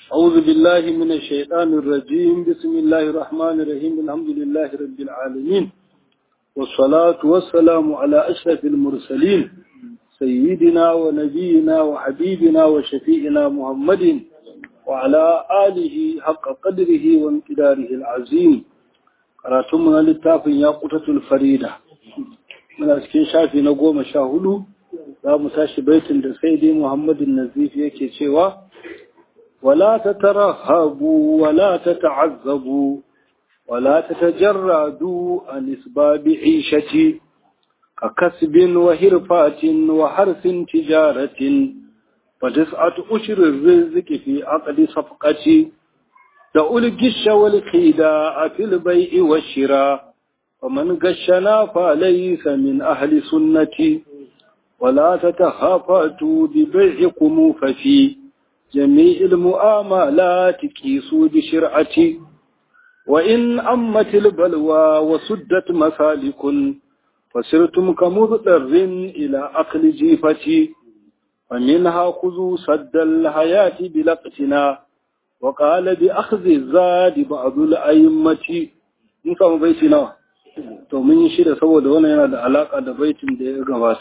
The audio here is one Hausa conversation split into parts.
أعوذ بالله من الشيطان الرجيم بسم الله الرحمن الرحيم الحمد لله رب العالمين والصلاة والسلام على أشرف المرسلين سيدنا ونبينا وحبيبنا وشفيئنا محمد وعلى آله حق قدره وامتداره العظيم قراتمنا للتاف ياقوتة الفريدة من أسكين شافي نقوم شاهدو لا مساش بيت سيدي محمد النزيف يكي شوا ولا تترهبوا ولا تتعذبوا ولا تتجردوا عن اسباب عيشتي ككسب وهرفات وحرث تجارة وتسعة أشر الرزق في عقد صفقتي دعوا الجش والخداع في البيع والشراء ومن غشنا فليس من أهل سنتي ولا تتخافتوا ببيعكم ففي جميع المؤاملات كيسوا بشرعتي وإن أمت البلوى وسدت مسالك فسرتم كمضطر إلى أقل جيفتي ومنها خذوا سد الحياة بلقتنا وقال بأخذ الزاد بعض الأئمة in samu baiti nawa to mun yi shida saboda wannan yana da alaka da baitin da ya gabata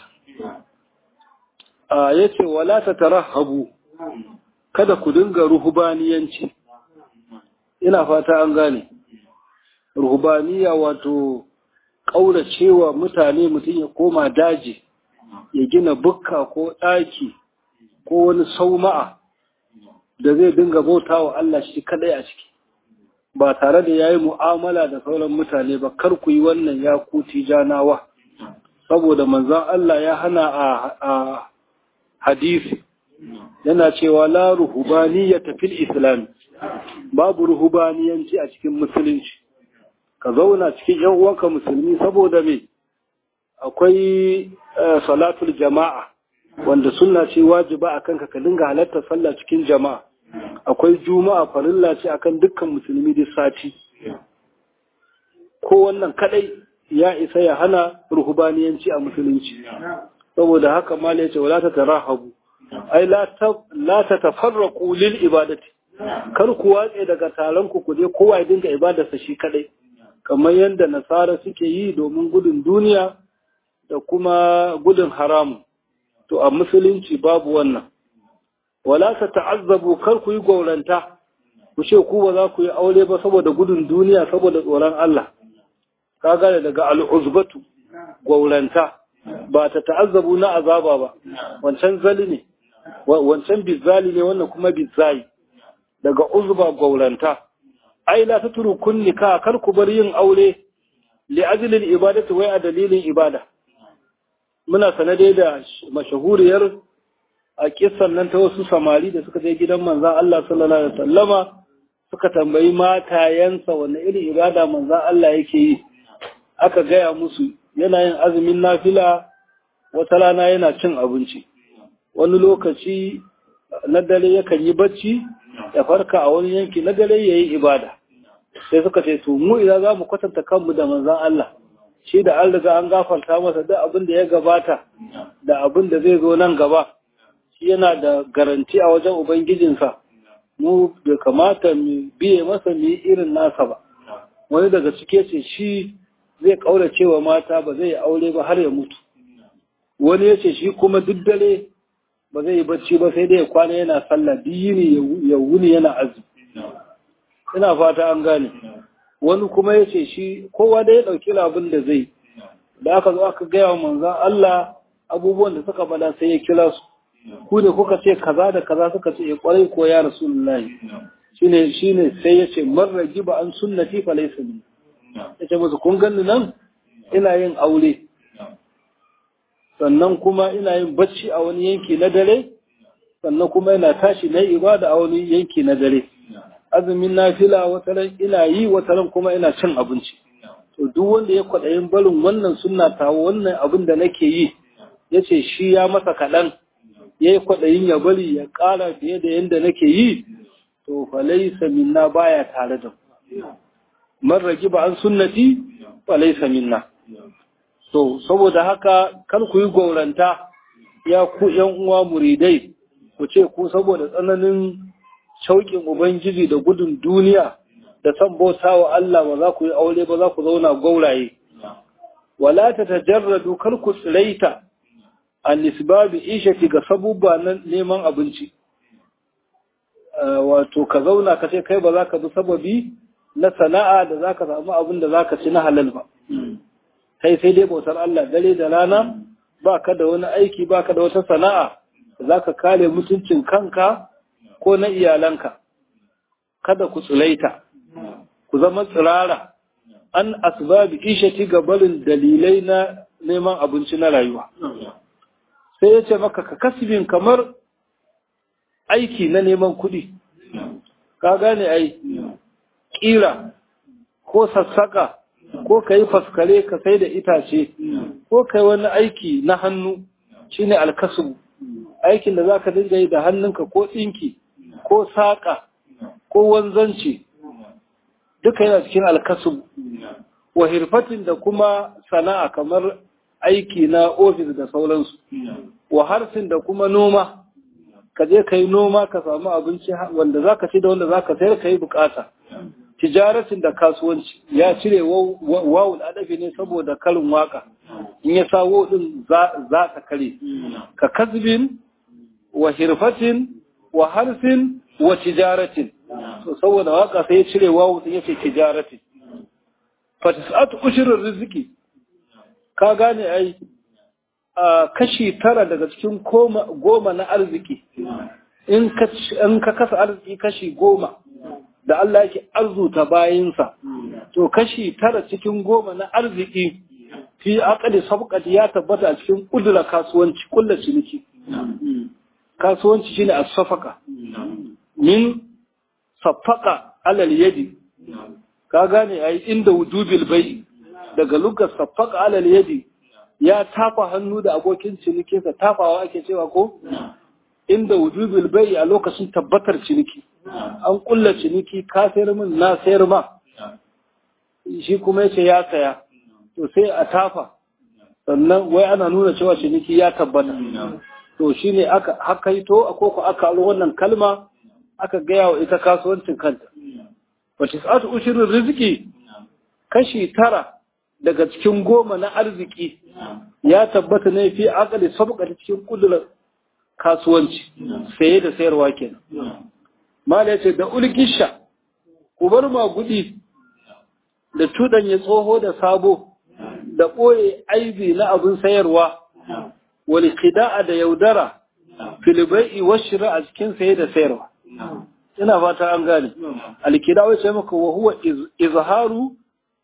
a yace wala tatarahabu kada ku dinga ruhubaniyanci ina fata an gane ruhubaniya wato ƙauracewa mutane mutum ya koma daji ya gina bukka ko ɗaki ko wani sauma'a da zai dinga bauta wa Allah shi kadai a ciki ba tare da ya yi mu'amala da sauran mutane ba kar ku yi wannan ya kuti janawa saboda manzan Allah ya hana a hadisi yana cewa la ruhubaniyata fil islam babu ruhubaniyanci a cikin musulunci ka zauna cikin yan uwanka musulmi saboda me akwai salatul jama'a wanda sunna ce wajiba akan ka ka dinga halartar sallah cikin jama'a akwai juma'a farilla ce akan dukkan musulmi duk sati ko wannan kadai ya isa ya hana ruhubaniyanci a musulunci saboda haka mala ya ce wala ta tarahabu ai la ta tafarraqu lil ibadati kar ku watse daga taron ku kuje kowa ya dinga ibadarsa shi kadai kamar yadda nasara suke yi domin gudun duniya da kuma gudun haramu to a musulunci babu wannan wala ta ta'azzabu kar ku yi gauranta ku ce ku ba za ku yi aure ba saboda gudun duniya saboda tsoron Allah ka gane daga al'uzbatu gauranta ba ta ta'azzabu na azaba ba wancan zali ne wancan bizali ne wannan kuma bizai daga uzba gauranta ai la taturu kunnika kar ku bar yin aure li ajlil ibadati wai a dalilin ibada muna sanade da mashahuriyar a kissan nan ta wasu samari da suka je gidan manzan Allah sallallahu alaihi wasallama suka tambayi matayensa wanne irin ibada manzan Allah yake yi aka gaya musu yana yin azumin nafila wata rana yana cin abinci wani lokaci na dare yakan yi bacci ya farka a wani yanki na dare yayi ibada sai suka ce to mu idan za mu kwatanta kanmu da manzan Allah shi da an riga an gafarta masa duk abin da ya gabata da abin da zai zo nan gaba shi yana da garanti a wajen ubangijinsa mu bai kamata mu biye masa mu yi irin nasa ba wani daga cike ce shi zai kaura cewa mata ba zai aure ba har ya mutu wani ya ce shi kuma duk dare ba zai yi bacci ba sai dai ya kwana yana sallah duk yini ya wuni yana azumi ina fata an gane wani kuma ya ce shi kowa da ya ɗauki abin da zai da aka zo aka gaya wa manzan Allah abubuwan da suka bada sai ya kira su ku da kuka ce kaza da kaza suka ce ya kwarai ko ya rasulullahi shine shine sai ya ce man ragiba an sunnati fa laysa min ya ce musu kun ganni nan ina yin aure sannan kuma ina yin bacci a wani yanki na dare sannan kuma ina tashi na ibada a wani yanki na dare azumin nafila wataran ina yi wataran kuma ina cin abinci to duk wanda ya kwaɗayin barin wannan sunna ta wannan abin da nake yi ya ce shi ya masa kaɗan ya yi kwaɗayin ya bari ya ƙara fiye da yadda nake yi to falaisa minna baya tare da man ragi ba an sunnati falaisa minna to saboda haka kar ku yi gauranta ya ku yan uwa muridai ku ce ku saboda tsananin shauƙin ubangiji da gudun duniya da san bauta wa Allah ba za ku yi aure ba za ku zauna gauraye wala ta tajarradu kar ku tsiraita an nisbabi ishati ga sabubba na neman abinci wato ka zauna ka ce kai ba za ka bi sababi na sana'a da za ka samu abin da za ka ci na halal ba kai sai dai bautar Allah dare da rana ba ka da wani aiki ba ka da wata sana'a da za ka kare mutuncin kanka ko na iyalanka kada ku tsulaita ku zama tsirara an asbabi ishati ga barin dalilai na neman abinci na rayuwa sai ya ce maka ka kasbin kamar aiki na neman kuɗi ka gane ai ƙira ko sassaka ko ka yi faskare ka sai da itace ko ka yi wani aiki na hannu shine alkasu aikin da za ka dinga yi da hannunka ko ɗinki ko saƙa ko wanzanci duka yana cikin alkasu wa hirfatin da kuma sana'a kamar aiki na ofis da sauransu wa harsin da kuma noma ka je ka yi noma ka samu abinci wanda za ka ci da wanda za ka sayar ka yi bukata tijaratin da kasuwanci ya cire wawul adafi ne saboda karin waka in ya sawo din za ta kare ka kasbin wa hirfatin wa harsin wa tijaratin so saboda waka sai ya cire wawu din yace tijaratin fa tis'atu ushrir rizqi ka gane ai kashi tara daga cikin goma na arziki in ka kasa arziki kashi goma da Allah yake arzuta bayinsa to kashi tara cikin goma na arziki fi aqali sabqati ya tabbata a cikin kudura kasuwanci kullu ciniki kasuwanci shine as-safaqa min safaqa alal yadi ka gane ai inda wujubil bai daga lugar safaqa alal yadi ya tafa hannu da abokin cinikinsa tafawa ake cewa ko inda wujubil bai a lokacin tabbatar ciniki an kulla ciniki ka sayar min na sayar ma shi kuma yace ya saya to sai a tafa sannan wai ana nuna cewa ciniki ya tabbata to shine aka hakaito ko ko aka aro wannan kalma aka gaya wa ita kasuwancin kanta wa tis'atu ushirin rizqi kashi tara daga cikin goma na arziki ya tabbata ne fi akali sabqa cikin kudurar kasuwanci saye da sayarwa kenan mala yace da ulgisha ku bar magudi da tudanya tsoho da sabo da boye aibi na abin sayarwa wal qida'a da yaudara fil bai'i washra a cikin saye da sayarwa ina fata an gane al qida'u yace maka wa huwa izharu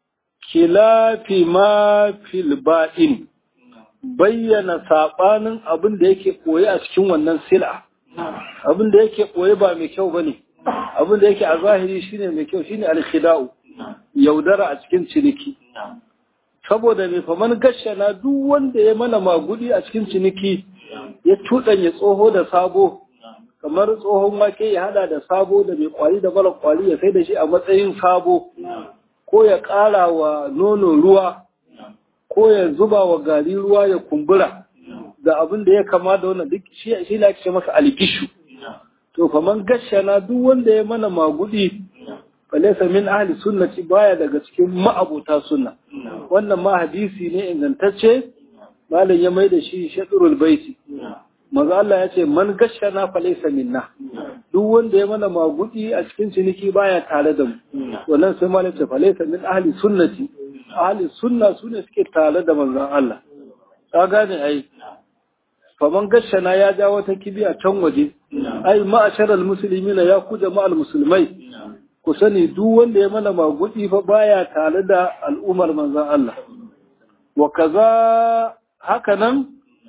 kilafi ma fil ba'in bayyana saɓanin abin da yake ɓoye a cikin wannan sila abin da yake ɓoye ba mai kyau ba ne abin da yake a zahiri shine mai kyau shine alkhida'u yaudara a cikin ciniki saboda mai faman gashana duk wanda ya mana magudi a cikin ciniki ya tuɗanya tsoho da sabo kamar tsohon wake ya hada da sabo da mai kwari da mara kwari ya sai da shi a matsayin sabo ko ya ƙara wa nono ruwa ko ya zuba wa gari ruwa ya kumbura da abin da ya kama da wannan duk shi ne ake masa alkishu to faman gashana duk wanda ya mana magudi falaysa min ahli sunnati baya daga cikin ma'abota sunna wannan ma hadisi ne ingantacce malam ya mai da shi shadrul baiti maza Allah ya ce man gashana falaysa minna duk wanda ya mana magudi a cikin ciniki baya tare da mu wannan sai malam ce falaysa min ahli sunnati ahli sunna sune suke tare da manzon Allah ka gane ai faman gashana ya ja wata kibiya can waje ai ma'asharal muslimina ya ku jama'al musulmai ku sani duk wanda ya mana magudi fa baya tare da al'ummar manzon Allah wa kaza haka nan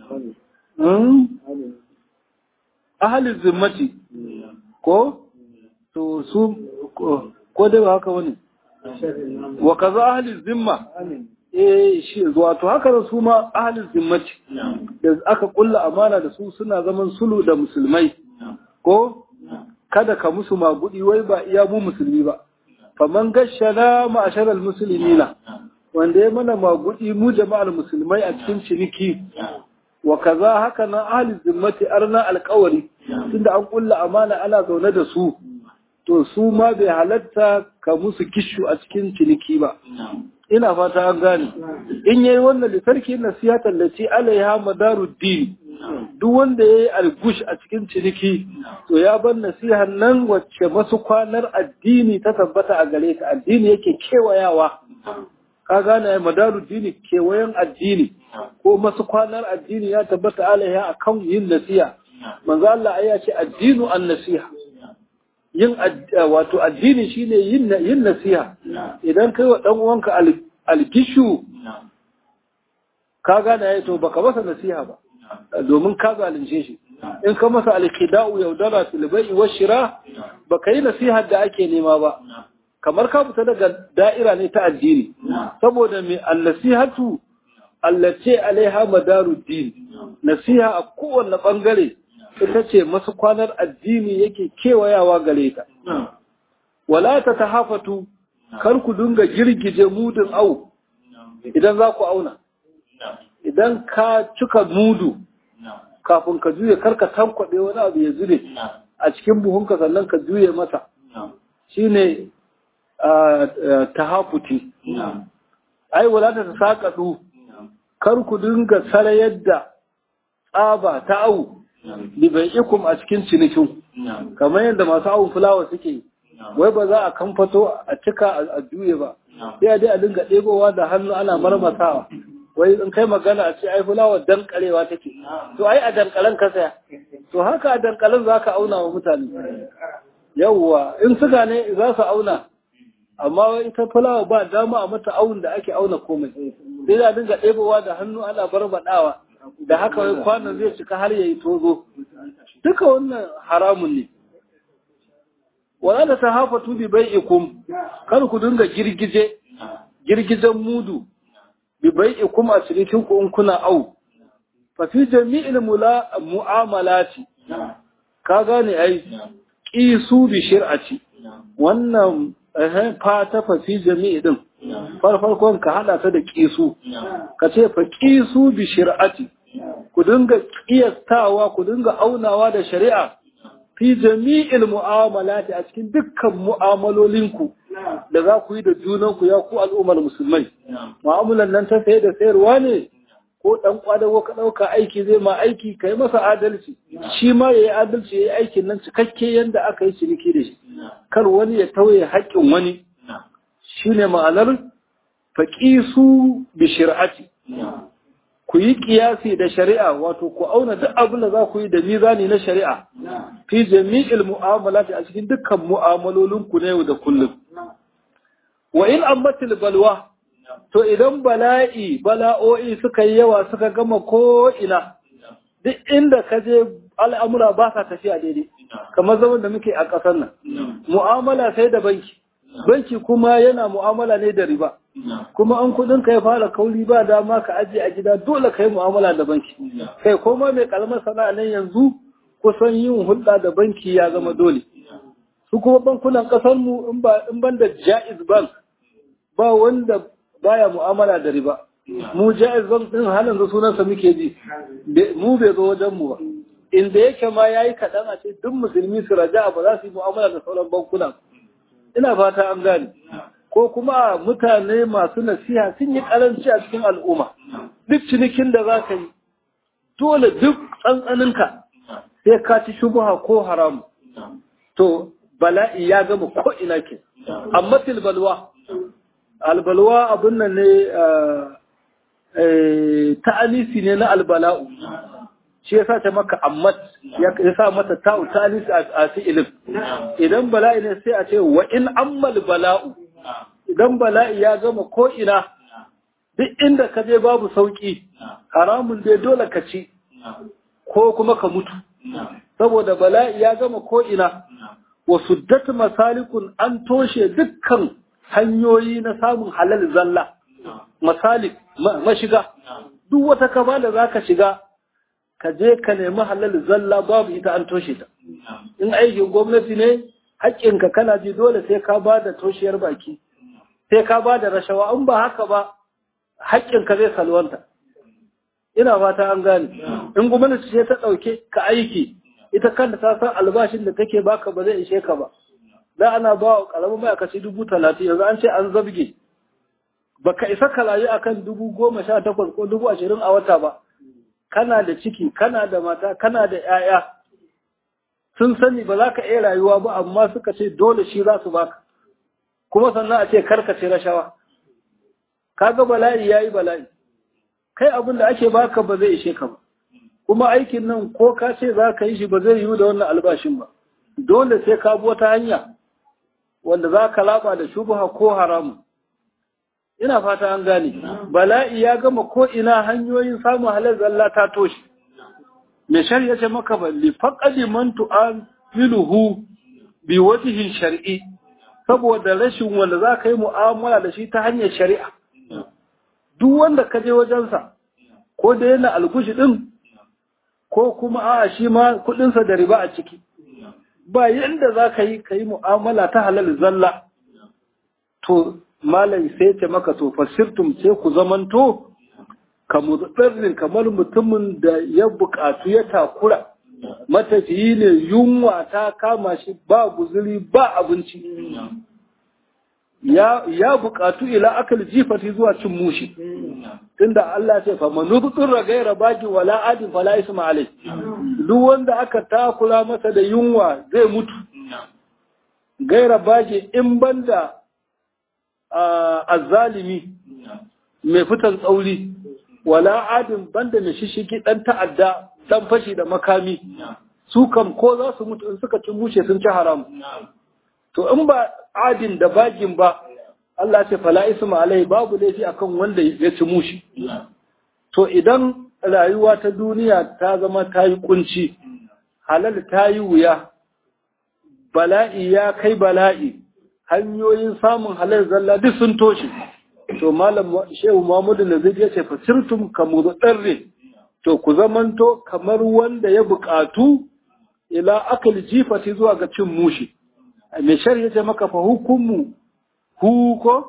ahalin zimmati ko to su ko dai ba haka wani wa kaza ahalin zimma eh shi wato haka da su ma ahalin zimmati da aka kulla amana da su suna zaman sulu da musulmai ko kada ka musu magudi wai ba iya mu musulmi ba faman gashana ma'asharal muslimina wanda ya mana magudi mu jama'ar musulmai a cikin ciniki wa kaza haka nan ahli zimmati arna alƙawari tunda an kulla amana ana zaune da su to su ma bai halatta ka musu kishu a cikin ciniki ba ina fata an gane in yayi wannan litarki nasiha tallaci alaiha madaruddin duk wanda yayi algush a cikin ciniki to ya bar nasihan nan wacce masu kwanar addini ta tabbata a gare ta addini yake kewayawa ka gane madaruddin kewayen addini ko masu kwanar addini ya tabbata alaiha akan yin nasiha manzo Allah ya ce addinu an nasiha yin wato addini shine yin yin nasiha idan kai wa dan uwanka alkishu ka gane yayi to baka masa nasiha ba domin ka zalunce shi in ka masa alkida'u yaudara fil bai'i wa shira baka yi nasiha da ake nema ba kamar ka fita daga da'ira ne ta addini saboda mai an-nasihatu allati alaiha madaruddin nasiha a kowanne bangare ita ce masu kwanar addini yake kewayawa gare ta. Wala ta ta hafatu, kar ku dinga girgije mudun au idan za ku auna. Idan ka cika mudu kafin ka juye kar ka tankwaɗe wani abu ya zube a cikin buhunka sannan ka juye masa. Shi ne ta hafuti. Ai, wala ta ta saƙaɗu, kar ku dinga sarayar da tsaba ta au libai'ikum a cikin cinikin kamar yadda masu awon fulawa suke wai ba za a kamfato a cika a juye ba sai a dai a dinga ɗebowa da hannu ana marmasawa wai in kai magana a ce ai fulawa dankarewa take to ai a dankalen ka saya to haka a dankalen za ka auna wa mutane yawwa in suga ne za su auna amma ita fulawa ba dama a mata awun da ake auna komai sai a dinga ɗebowa da hannu ana barbaɗawa da haka wai kwanon zai cika har yayi tozo duka wannan haramun ne wala da tahafatu bi bai'ikum kar ku dinga girgije girgijen mudu bi bai'ikum a cikin ku in kuna au fa fi jami'il mu'amalati ka gane ai qisu bi shir'ati wannan eh fa ta fa fi jami'i din farfarkon ka hada ta da qisu ka ce fa qisu bi shir'ati ku dinga kiyastawa ku dinga aunawa da shari'a fi jami'il mu'amalati a cikin dukkan mu'amalolinku da za ku yi da junanku ya ku al'ummar musulmai mu'amalan nan ta saye da sayarwa ne ko dan kwadago ka dauka aiki zai ma aiki kai masa adalci shi ma yayi adalci yayi aikin nan cikakke yanda aka yi ciniki da shi kar wani ya tauye haƙƙin wani shine ma'anar faqisu bi shir'ati ku yi kiyasi da shari'a wato ku auna duk abin da za ku yi da mizani na shari'a fi jami'il mu'amalati a cikin dukkan mu'amalolin ku na yau da kullum wa in ammatil balwa to idan bala'i bala'o'i suka yi yawa suka gama ko ina duk inda ka je al'amura ba sa tafiya daidai kamar zaman da muke a ƙasar nan mu'amala sai da banki banki kuma yana mu'amala ne da riba kuma an kudin ka ya fara kauri ba dama ka ajiye a gida dole ka yi mu'amala da banki kai koma mai kalmar sana'a nan yanzu kusan yin hulɗa da banki ya zama dole su kuma bankunan ƙasar mu in ban da jaiz bank ba wanda baya mu'amala da riba mu jaiz bank din halin da sunansa muke ji mu bai zo wajen mu ba inda yake ma yayi kaɗan a ce duk musulmi su raja ba za su yi mu'amala da sauran bankunan ina fata an gane ko kuma mutane masu nasiha sun yi karanci a cikin al'umma duk cinikin da za ka yi dole duk tsantsaninka sai ka ci shubuha ko haramu to bala'i ya gama ko ina ke amma tilbalwa albalwa abin nan ne ta'anisi ne na albala'u shi ya sa ta maka ammat ya sa mata ta'u ta'anisi a fi'ilin idan bala'i ne sai a ce wa in ammal bala'u idan bala'i ya gama ko ina duk inda ka je babu sauki haramun dai dole ka ci ko kuma ka mutu saboda bala'i ya gama ko ina wa suddat masalikun an toshe dukkan hanyoyi na samun halal zalla masalik mashiga duk wata kaba da zaka shiga ka je ka nemi halal zalla babu ita an toshe ta in aikin gwamnati ne haƙƙinka kana ji dole sai ka ba da toshiyar baki sai ka ba da rashawa in ba haka ba haƙƙinka zai salwanta ina fata an gane in gwamnati ce ta ɗauke ka aiki ita kanta ta san albashin da take baka ba zai ishe ka ba da ana ba wa ƙaramin ma'aikaci dubu talatin yanzu an ce an zabge baka isa ka rayu akan dubu goma sha takwas ko dubu ashirin a wata ba kana da ciki kana da mata kana da 'ya'ya sun sani ba za ka iya rayuwa ba amma suka ce dole shi za su baka kuma sannan a ce karkace rashawa kaga bala'i yayi bala'i kai abin da ake baka ba zai ishe ka ba kuma aikin nan ko ka ce za ka yi shi ba zai yiwu da wannan albashin ba dole sai ka bi wata hanya wanda za ka laba da shubha ko haramu ina fata an gane bala'i ya gama ko ina hanyoyin samun halal zalla ta toshe me shari'a ce maka ba li faqadi man tu'amiluhu bi wajhin shar'i saboda rashin wanda za ka yi mu'amala da shi ta hanyar shari'a duk wanda ka je wajensa ko da yana algushi din ko kuma a shi ma kudinsa da riba a ciki ba yadda za ka yi ka yi mu'amala ta halal zalla to malai sai ce maka to fasirtum sai ku zamanto ka mutsirrin kamar mutumin da ya buƙatu ya takura matafiyi ne yunwa ta kama shi ba guzuri ba abinci ya buƙatu ila akal jifati zuwa cin mushi tunda Allah ce fa manubutun ragaira baki wala adin fala isma alai duk wanda aka takura masa da yunwa zai mutu gaira baki in banda azzalimi mai fitan tsauri wala adin banda mai shishigi dan ta'adda dan fashi da makami su kam ko za su mutu in suka ci mushe sun ci haram to in ba adin da bagin ba Allah ce fala isma alai babu laifi akan wanda ya ci mushi to idan rayuwa ta duniya ta zama ta yi kunci halal ta yi wuya bala'i ya kai bala'i hanyoyin samun halal zalla duk sun toshe to malam shehu Muhammadu Nazir ya ce fasirtum kamu darre to ku zamanto kamar wanda ya buƙatu ila akal jifati zuwa ga cin mushi mai shari'a ce maka fa hukumu hu ko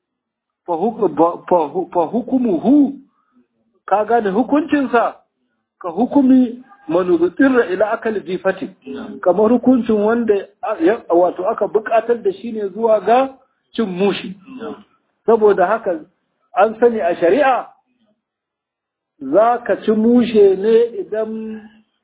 fa hukumu hu ka gane hukuncinsa ka hukumi manubutirra ila akal jifati kamar hukuncin wanda wato aka buƙatar da shi ne zuwa ga cin mushi saboda haka an sani a shari'a za ka ci mushe ne idan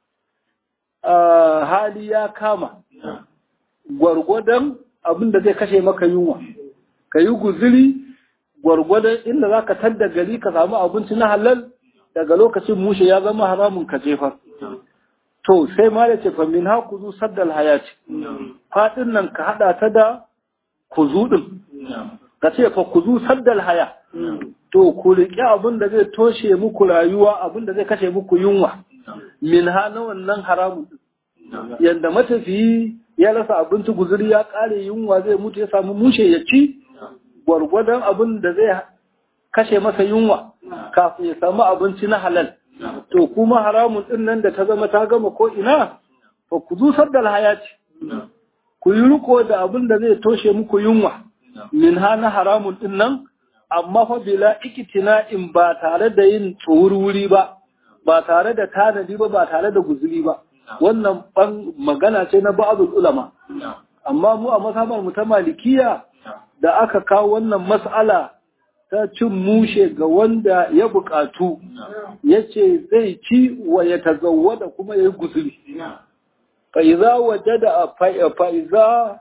hali ya kama gwargwadon abin da zai kashe maka yunwa ka yi guziri gwargwadon inda za ka tadda gari ka samu abinci na halal daga lokacin mushe ya zama haramun ka jefar to sai ma da ce famin ha kuzu saddal hayati faɗin nan ka haɗa ta da kuzu ɗin ka ce fa kuzu saddal haya to ku riƙe abin da zai toshe muku rayuwa abin da zai kashe muku yunwa min ha na wannan haramun yadda matafiyi ya rasa abinci guzuri ya ƙare yunwa zai mutu ya samu mushe ya ci gwargwadon abin da zai kashe masa yunwa kafin ya samu abinci na halal to kuma haramun din nan da ta zama ta gama ko ina fa ku zu saddal hayati ku yi riko da abin da zai toshe muku yunwa min ha na haramun din nan amma fa bila ikitina in ba tare da yin tsohurwuri ba ba tare da tanadi ba ba tare da guzuri ba wannan ban magana ce na ba'dul ulama amma mu a masabar mu ta malikiya da aka kawo wannan mas'ala ta cin mushe ga wanda ya buƙatu ya ce zai ci wa ya tazawwada kuma ya yi guzuri fa'iza waje da fa'iza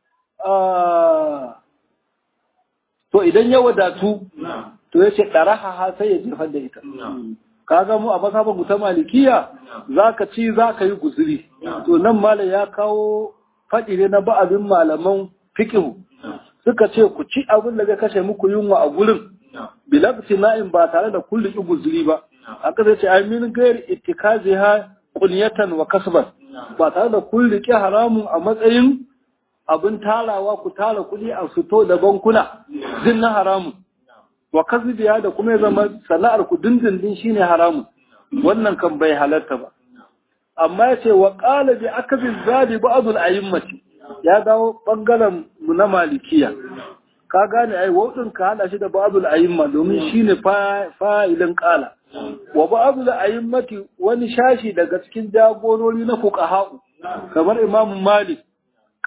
to idan ya wadatu to ya ce ɗaraha sai ya jefar da ita kaga mu a masabar mu ta malikiya za ka ci za ka yi guzuri to nan malam ya kawo faɗi ne na ba'abin malaman fikihu suka ce ku ci abin da zai kashe muku yunwa a gurin bilabti na'in ba tare da kulli guzuri ba aka zai ce ai min gair ittikaziha qunyatan wa kasban ba tare da kulli ki haramun a matsayin abin tarawa ku tara kuɗi a fito da bankuna din na haramun wa kasbiya da kuma ya zama sana'ar ku dindindin shine haramun wannan kan bai halarta ba amma ya ce wa qala bi akabi zadi ba'd al-a'immati ya dawo ɓangaren mu na malikiya ka gane ai wadin ka hada shi da babul ayyimma domin shine fa'ilin qala wa babul ayyimmati wani shashi daga cikin jagorori na fuqaha kamar imam malik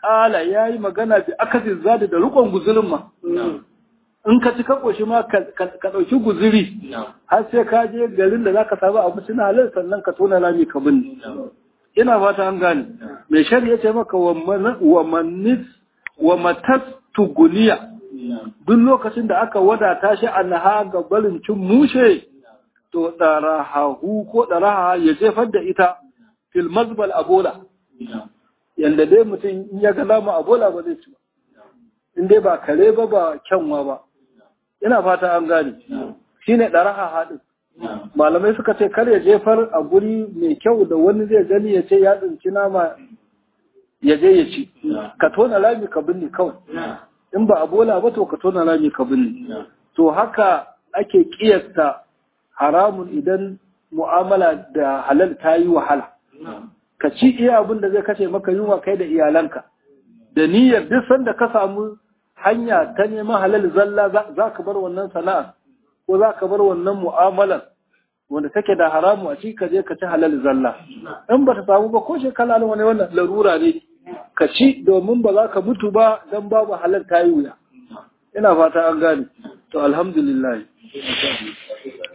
ƙala ya yi magana bi akasin zadi da rukon guzurin ma in ka ci ka ƙoshi ma ka ɗauki guziri har sai ka je garin da za ka samu abinci na halal sannan ka tona rami ka binne ina fata an gane mai shari'a ce maka wa manis wa matas tuguniya duk lokacin da aka wadata shi annaha ga barin cin mushe to darahahu ko daraha ya jefar da ita fil mazbal abola yanda dai mutum in ya ga lama abola ba zai ci ba in dai ba kare ba ba kyanwa ba ina fata an gane shine daraha hadin malamai suka ce kar ya jefar a guri mai kyau da wani zai gani ya ce ya tsinci nama ya je ya ci ka tona rami ka binne kawai in ba a bola ba to ka tona rami ka binne to haka ake kiyasta haramun idan mu'amala da halal ta yi wahala ka ci iya abin da zai kashe maka yunwa kai da iyalanka da niyyar duk sanda ka samu hanya ta neman halal zalla za ka bar wannan sana'a ko za ka bar wannan mu'amalar wanda take da haramu a ci ka je ka ci halal zalla in ba ta samu ba ko shekara wani wannan larura ne ka ci domin ba za ka mutu ba don babu halal ta yi wuya ina fata an gane to alhamdulillah